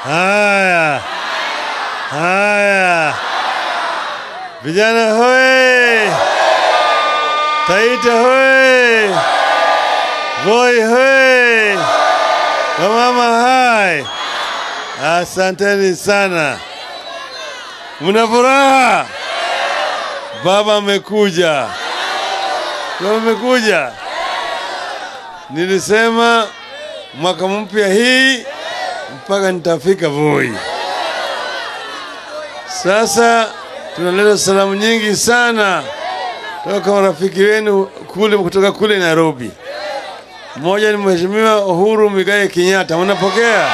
Haya, haya, vijana hoye! Taita hoye! Voi hoye! Wamama hai! Asanteni sana. Mna furaha? Baba amekuja. Baba amekuja. Nilisema mwaka mpya hii mpaka nitafika Voi. Sasa tunaleta salamu nyingi sana toka marafiki wenu kule kutoka kule Nairobi. Mmoja ni Mheshimiwa Uhuru Migai Kenyatta, mnapokea?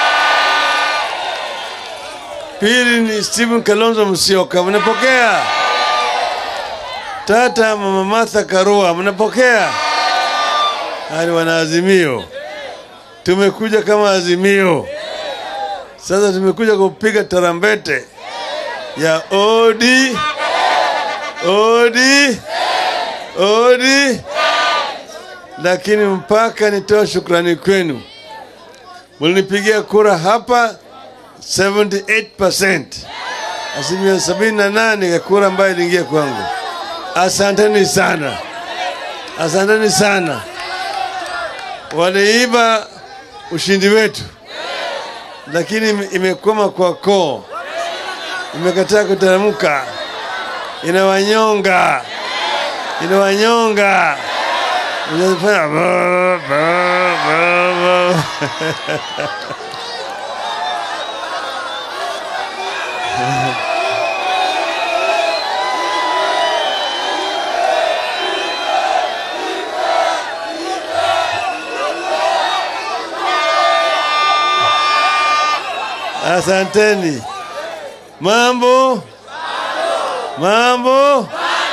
Pili ni Stephen Kalonzo Musyoka, mnapokea? Tata Mama Martha Karua, mnapokea? Hali wana Azimio, tumekuja kama Azimio. Sasa tumekuja kupiga tarambete ya odi odi odi, lakini mpaka nitoa shukrani kwenu, mlinipigia kura hapa 78%, asilimia sabini na nane ya kura ambayo iliingia kwangu. Asanteni sana, asanteni sana. Waliiba ushindi wetu, lakini ime- imekwama kwa koo, imekataa kuteremka, inawanyonga, inawanyonga, inafanya ba, ba, ba, ba. Asanteni. Mambo? Mambo?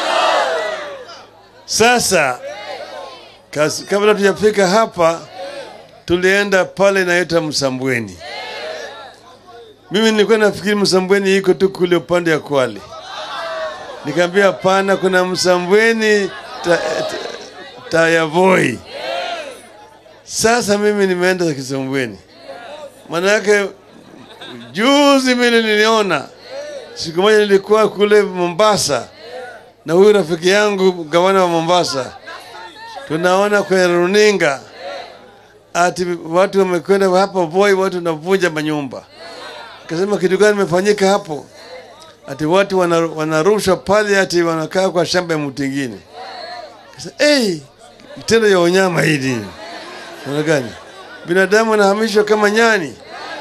Sasa kas- kabla tujafika hapa, tulienda pale inaitwa Msambweni. Mimi nilikuwa nafikiri Msambweni iko tu kule upande ya Kwale. Nikamwambia hapana, kuna Msambweni ta, ta, Tayavoi. Sasa mimi nimeenda Kisambweni, maana yake Juzi mimi niliona siku moja, nilikuwa kule Mombasa na huyu rafiki yangu gavana wa Mombasa, tunaona kwenye runinga ati watu wamekwenda hapa Voi, watu wanavunja manyumba. Akasema kitu gani imefanyika hapo? Ati watu wana- wanarusha pale, ati wanakaa kwa shamba ya mtu ingine. Akasema hey, kitendo ya unyama hili namna gani? Binadamu anahamishwa kama nyani.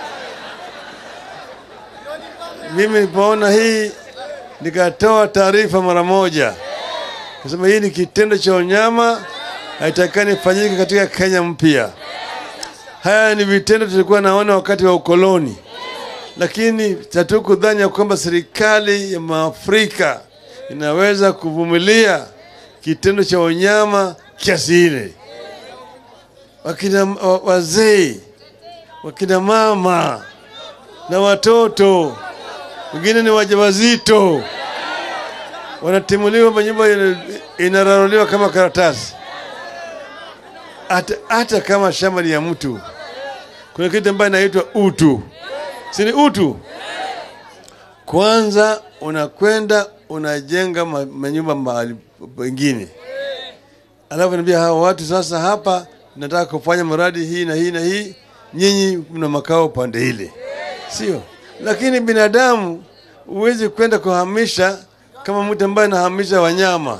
mimi nilipoona hii nikatoa taarifa mara moja, kasema hii ni kitendo cha unyama, haitakani ifanyike katika Kenya mpya. Haya ni vitendo tulikuwa naona wakati wa ukoloni, lakini hatukudhani ya kwamba serikali ya Maafrika inaweza kuvumilia kitendo cha unyama kiasi ile. Wakina wa- wazee, wakina mama na watoto wengine ni wajawazito wanatimuliwa, manyumba ina- inararuliwa kama karatasi. Hata, hata kama shamba ni ya mtu, kuna kitu ambayo inaitwa utu, si ni utu? Kwanza unakwenda unajenga ma- manyumba mahali pengine, alafu naambia hawa watu sasa, hapa nataka kufanya mradi hii na hii na hii, nyinyi mna makao pande ile sio? Lakini binadamu huwezi kwenda kuhamisha kama mtu ambaye anahamisha wanyama,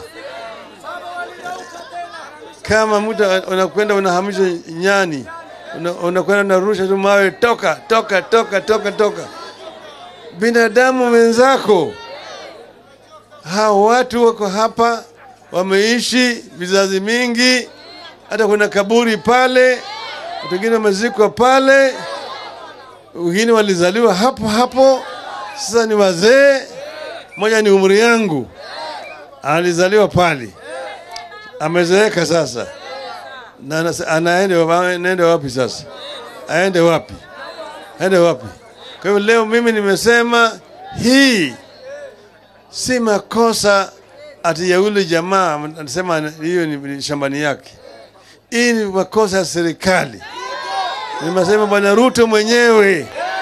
kama mtu unakwenda unahamisha nyani, una- unakwenda unarusha tu mawe, toka toka toka toka toka. Binadamu wenzako, hao watu wako hapa, wameishi vizazi mingi, hata kuna kaburi pale, watu wengine wamezikwa pale wengine walizaliwa hapo hapo, sasa ni wazee. Mmoja ni umri yangu, alizaliwa pale, amezeeka sasa, na anas- anaenda anaenda wapi sasa? Aende wapi? Aende wapi? Kwa hivyo leo mimi nimesema hii si makosa ati ya yule jamaa anasema hiyo ni shambani yake. Hii ni makosa ya serikali. Nimesema Bwana Ruto mwenyewe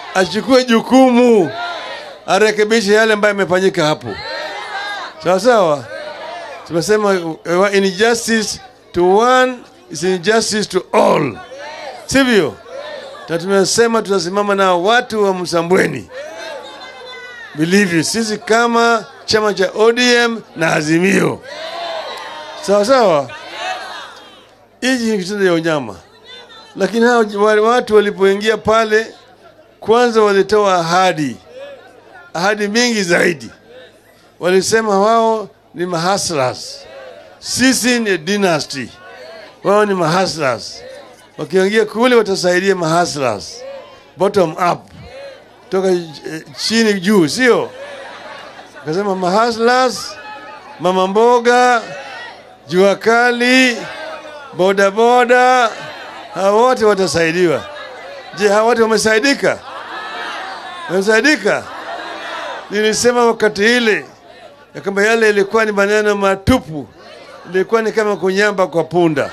achukue jukumu, arekebishe yale ambayo yamefanyika hapo. Sawa sawa, tumesema uh, injustice to one is injustice to all, sivyo? Na tumesema tutasimama na watu wa Msambweni vilivyo, sisi kama chama cha ODM na Azimio. Sawa sawa, hiji ni kitendo ya unyama, lakini hao wale watu walipoingia pale, kwanza walitoa ahadi, ahadi mingi zaidi. Walisema wao ni mahaslas, sisi ni dynasty, wao ni mahaslas. Wakiingia kule watasaidia mahaslas, bottom up, toka eh, chini juu, sio? Akasema mahaslas, mama mboga, jua kali, bodaboda, hawa wote watasaidiwa. Je, hawa wote wamesaidika? Wamesaidika? Nilisema wakati ile ya kwamba yale ilikuwa ni maneno matupu, ilikuwa ni kama kunyamba kwa punda,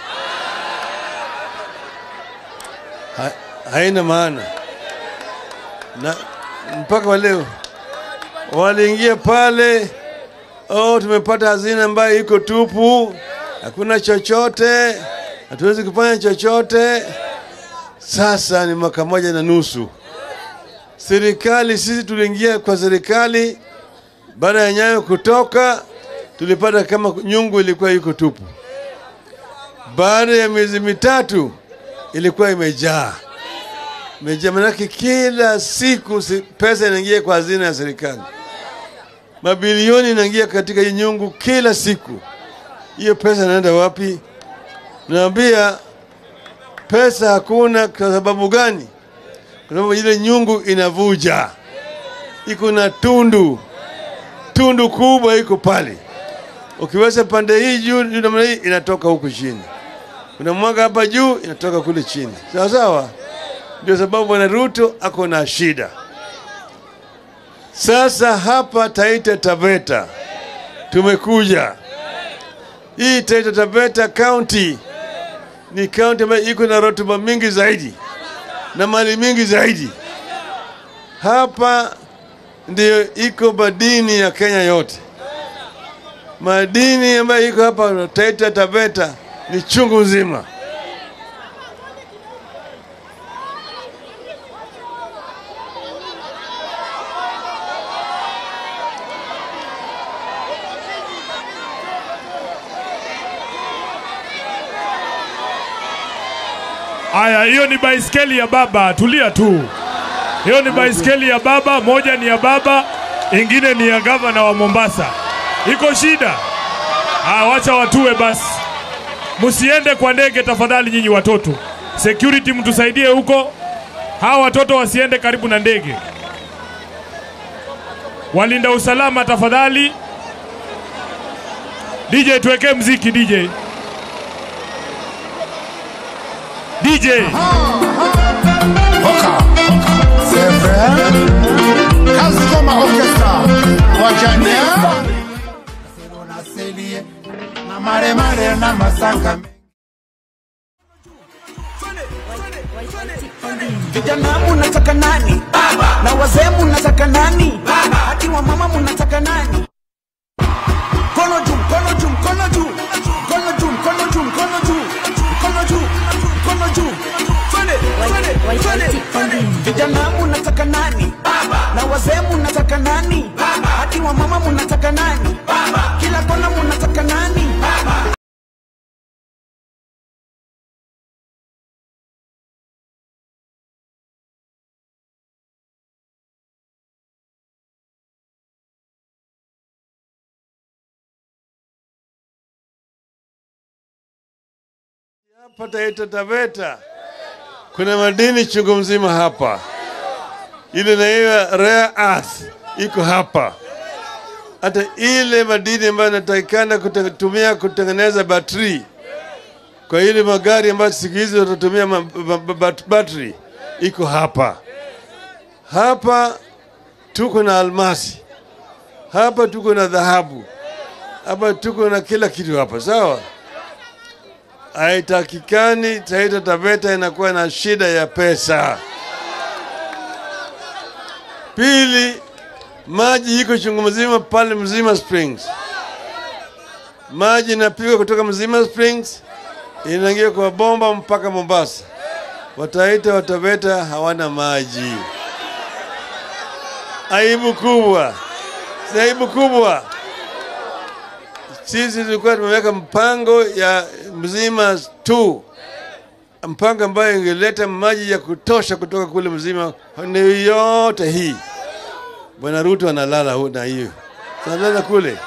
ha, haina maana na mpaka wa leo waliingia pale, oh, tumepata hazina ambayo iko tupu, hakuna chochote, hatuwezi kufanya chochote. Sasa ni mwaka moja na nusu serikali, sisi tuliingia kwa serikali baada ya Nyayo kutoka, tulipata kama nyungu ilikuwa iko tupu. Baada ya miezi mitatu ilikuwa imejaa imejaa, manake kila siku si- pesa inaingia kwa hazina ya serikali, mabilioni inaingia katika hii nyungu kila siku. Hiyo pesa inaenda wapi? Naambia pesa hakuna. Kwa sababu gani? Kwa sababu ile nyungu inavuja, iko na tundu tundu kubwa iko pale. Ukiweza pande hii juu juu namna hii inatoka huku chini, kuna mwanga hapa juu inatoka kule chini, sawa sawa. Ndio sababu bwana Ruto ako na shida sasa. Hapa Taita Taveta tumekuja, hii Taita Taveta County ni county ambayo iko na rotuba mingi zaidi na mali mingi zaidi. Hapa ndiyo iko madini ya Kenya yote. Madini ambayo iko hapa Taita Taveta ni chungu nzima. Aya, hiyo ni baiskeli ya baba, tulia tu. Hiyo ni baiskeli ya baba, moja ni ya baba, ingine ni ya gavana wa Mombasa. Iko shida? Ah, wacha watue basi. Msiende kwa ndege tafadhali, nyinyi watoto. Security mtusaidie huko, hawa watoto wasiende karibu na ndege. Walinda usalama tafadhali. DJ, tuwekee mziki DJ. DJ. Oka. C'est vrai. Kazikoma Orchestra. Wajania. Na selie. Na mare mare na masaka. Vijana munataka nani? Baba. Na wazee munataka nani? Baba. Hadi wa mama munataka nani? Mkono juu, mkono juu, mkono juu. Mkono juu, mkono juu, mkono juu. Mkono juu, mkono juu. Twende, twende, twende. Vijana munataka nani? Baba. Na wazee munataka nani? Baba. Hadi wa mama munataka nani? Baba. Kila kona munataka nani? Baba. Hapa Taita Taveta kuna madini chungu mzima hapa, ile naiwa rare earth iko hapa, hata ile madini ambayo inatakikana kutumia kutengeneza batri kwa ile magari ambayo siku hizi watatumia ma- ba- ba- bat- battery iko hapa. Hapa tuko na almasi, hapa tuko na dhahabu, hapa tuko na kila kitu hapa, sawa haitakikani Taita Taveta inakuwa na shida ya pesa. Pili, maji iko chungu mzima pale Mzima Springs. Maji inapigwa kutoka Mzima Springs inaingia kwa bomba mpaka Mombasa. Wataita Wataveta hawana maji. Aibu kubwa, si aibu kubwa. Sisi tulikuwa tumeweka mpango ya Mzima tu, mpango ambayo ingeleta maji ya kutosha kutoka kule Mzima ni yote hii. Bwana Ruto analala hu- na hiyo, analala kule.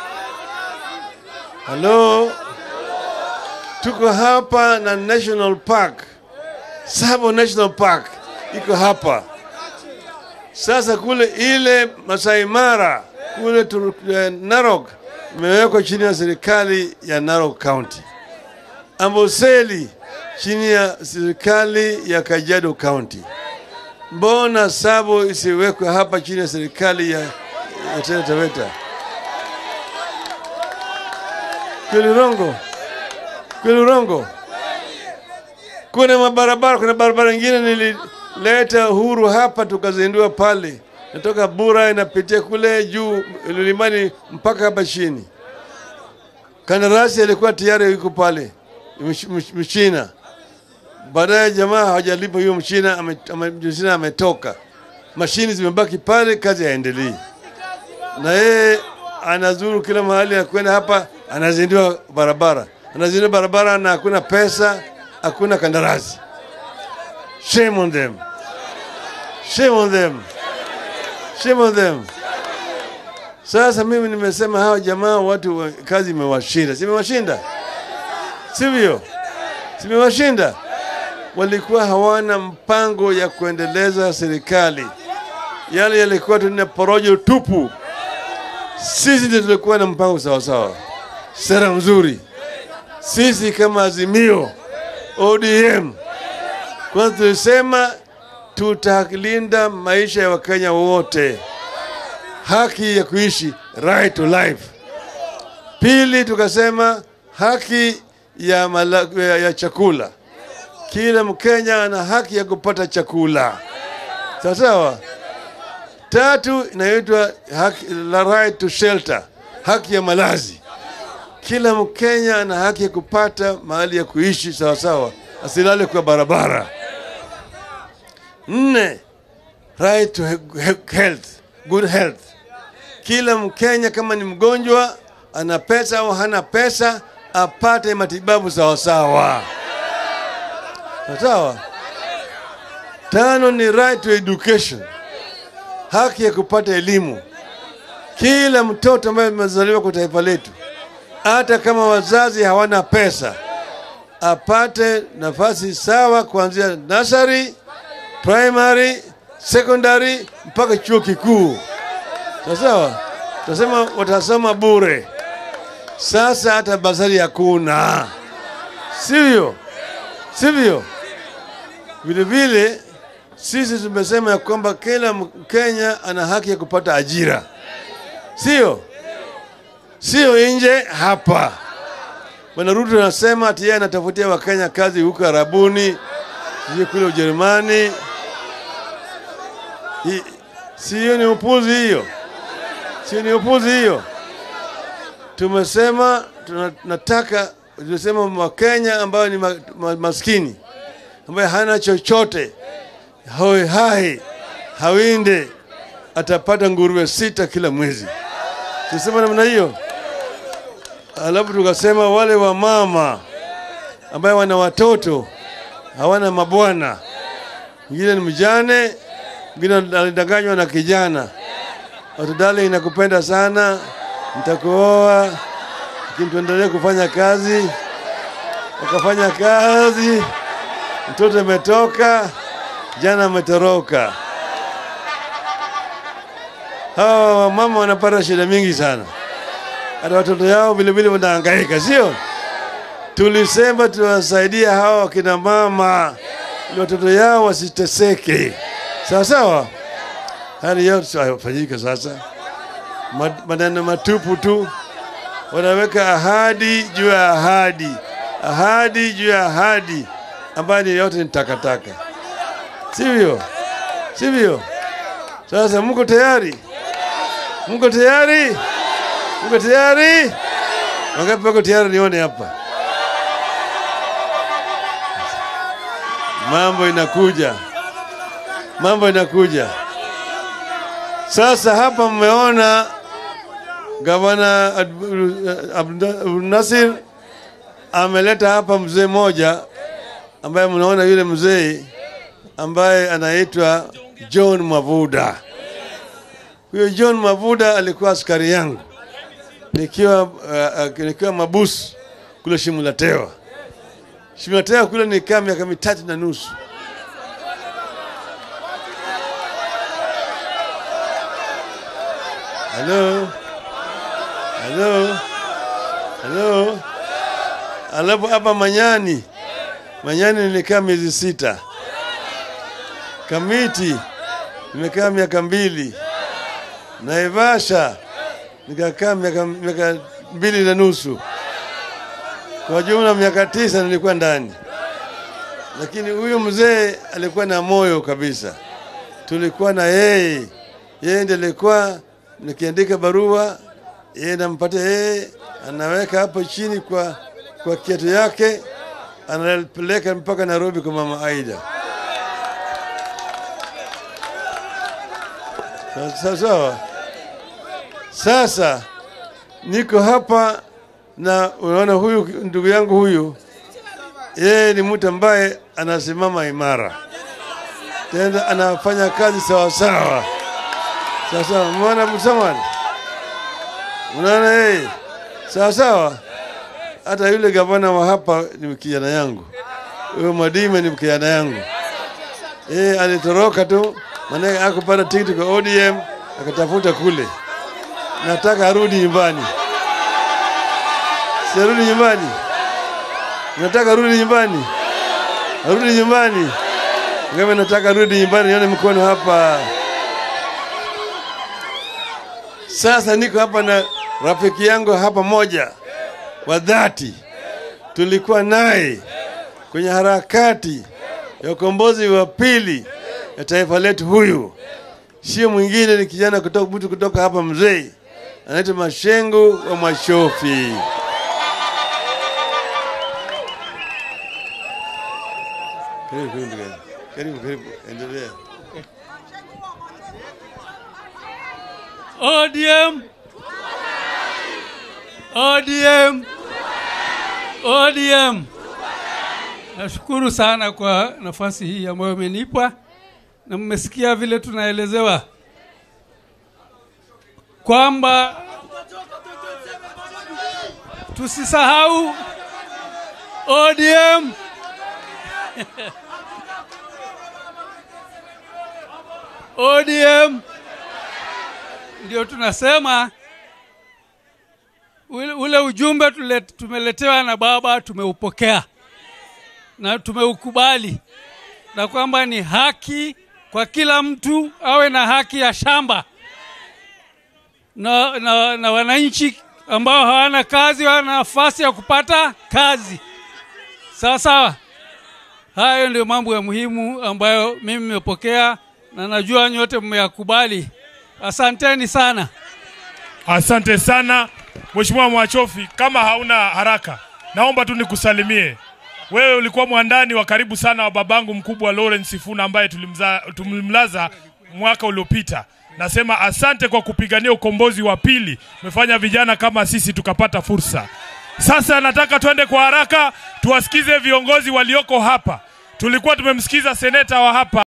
Halo, tuko hapa na National Park, Sabo National Park iko hapa sasa. Kule ile Masai Mara kule tu, eh, Narok imewekwa chini ya serikali ya Narok County. Amboseli chini ya serikali ya Kajiado County. Mbona Sabo isiwekwe hapa chini ya serikali ya, ya Taita Taveta? Kweli Rongo, kweli Rongo. Kuna mabarabara, kuna barabara nyingine nilileta uhuru hapa tukazindua pale, natoka Bura inapitia kule juu milimani mpaka hapa chini. Kandarasi alikuwa tayari yuko pale mch- mch- Mchina. Baadaye jamaa hawajalipa huyo Mchina, ame- ame- Mchina ametoka, mashini zimebaki pale, kazi haendelei, na yeye anazuru kila mahali, akwenda hapa, anazindua barabara, anazindua barabara na hakuna pesa, hakuna kandarasi. Shame on them, shame on them, shame on them. Sasa mimi nimesema hawa jamaa watu wa, kazi imewashinda, simewashinda, sivyo? Simewashinda. Walikuwa hawana mpango ya kuendeleza serikali, yale yalikuwa tuna porojo tupu. Sisi ndio tulikuwa na mpango sawasawa, sera mzuri. Sisi kama Azimio, ODM, kwanza tulisema tutalinda maisha ya Wakenya wote haki ya kuishi right to life. Pili, tukasema haki ya, mala, ya, ya chakula. Kila Mkenya ana haki ya kupata chakula, sawa sawa. Tatu, inaitwa haki la right to shelter, haki ya malazi. Kila Mkenya ana haki ya kupata mahali ya kuishi sawa sawa, asilale kwa barabara. Nne, right to he- he- health, good health kila Mkenya kama ni mgonjwa, ana pesa au hana pesa, apate matibabu sawasawa sawa. Tano ni right to education, haki ya kupata elimu. Kila mtoto ambaye amezaliwa kwa taifa letu, hata kama wazazi hawana pesa, apate nafasi sawa kuanzia nursery, primary, secondary mpaka chuo kikuu. Sawa sawa, tunasema watasoma bure. Sasa hata basari hakuna, sivyo? Sivyo? Vile vile sisi tumesema ya kwamba kila Mkenya ana haki ya kupata ajira, sio sio nje hapa. Bwana Ruto anasema ati yeye anatafutia Wakenya kazi huko Arabuni, sijui kule Ujerumani. Hi- Sio ni upuzi hiyo? Sio ni upuzi hiyo? Tumesema tunataka, tunasema Wakenya ambayo ni ma, ma, maskini ambaye hana chochote hoi hai hawinde atapata nguruwe sita kila mwezi. Tusema namna hiyo. Alafu tukasema wale wa mama ambaye wana watoto hawana mabwana, mwingine ni mjane, mwingine alidanganywa na kijana, watudale, inakupenda sana, nitakuoa, lakini tuendelee kufanya kazi. Wakafanya kazi, mtoto ametoka, jana ametoroka. Hawa wamama wanapata shida mingi sana, hata watoto yao vilevile wanahangaika, sio? Tulisema tuwasaidia hawa wakina mama ili watoto yao wasiteseke, sawa sawa. Hali yote hayafanyika sasa, Ma- maneno matupu tu, wanaweka ahadi juu ya ahadi, ahadi juu ya ahadi, ambayo ni yote ni takataka, sivyo? Sivyo? Sasa mko tayari? Mko tayari? Mko tayari? Wangapi wako tayari? Nione hapa. Mambo inakuja, mambo inakuja. Sasa hapa mmeona gavana Abdul Nasir ameleta hapa mzee moja ambaye mnaona yule mzee ambaye anaitwa John Mavuda. Huyo John Mavuda alikuwa askari yangu nikiwa, uh, uh, nikiwa mabusu kule Shimulatewa. Shimulatewa kule nikaa miaka mitatu na nusu. Halo, halo, halo. Alafu hapa Manyani, Manyani nilikaa miezi sita. Kamiti nimekaa miaka mbili. Naivasha nikakaa miaka, miaka mbili na nusu. Kwa jumla miaka tisa nilikuwa ndani, lakini huyu mzee alikuwa na moyo kabisa. Tulikuwa na yeye, yeye ndiye alikuwa nikiandika barua, yeye nampatia yeye, anaweka hapo chini kwa kwa kiatu yake, anapeleka mpaka Nairobi kwa mama Aida. Sawa sawa. Sasa niko hapa na unaona, huyu ndugu yangu huyu, yeye ni mtu ambaye anasimama imara, tena anafanya kazi sawa sawa. Sasa mwana Msamani, unaona yeye sawa sawa. Hata yule gavana wa hapa ni kijana yangu, huyo Mwadime ni kijana yangu. Yeye alitoroka tu, maana akupata tikiti kwa ODM akatafuta kule, nataka arudi nyumbani. Sirudi nyumbani, nataka arudi nyumbani, arudi nyumbani. Ngame nataka arudi nyumbani, nione mkono hapa. Sasa niko hapa na rafiki yangu hapa moja wa dhati, tulikuwa naye kwenye harakati ya ukombozi wa pili ya taifa letu. Huyu sio mwingine, ni kijana kutoka mtu kutoka hapa mzee, anaitwa Mashengu wa Mashofi. Karibu, karibu, ndugu yangu. karibu, karibu, endelea. ODM ODM ODM. Nashukuru sana kwa nafasi hii ambayo imenipa, na mmesikia vile tunaelezewa kwamba tusisahau ODM ODM ndio tunasema ule, ule ujumbe tule, tumeletewa na baba tumeupokea na tumeukubali, na kwamba ni haki kwa kila mtu awe na haki ya shamba na, na, na wananchi ambao hawana kazi wana nafasi ya kupata kazi. Sawa sawa, hayo ndio mambo ya muhimu ambayo mimi nimepokea na najua nyote mmeyakubali. Asanteni sana. Asante sana Mheshimiwa Mwachofi, kama hauna haraka, naomba tu nikusalimie. Wewe ulikuwa mwandani wa karibu sana wa babangu mkubwa Lawrence Sifuna ambaye tulimza, tulimlaza mwaka uliopita. Nasema asante kwa kupigania ukombozi wa pili. Umefanya vijana kama sisi tukapata fursa. Sasa nataka twende kwa haraka tuwasikize viongozi walioko hapa. Tulikuwa tumemsikiza seneta wa hapa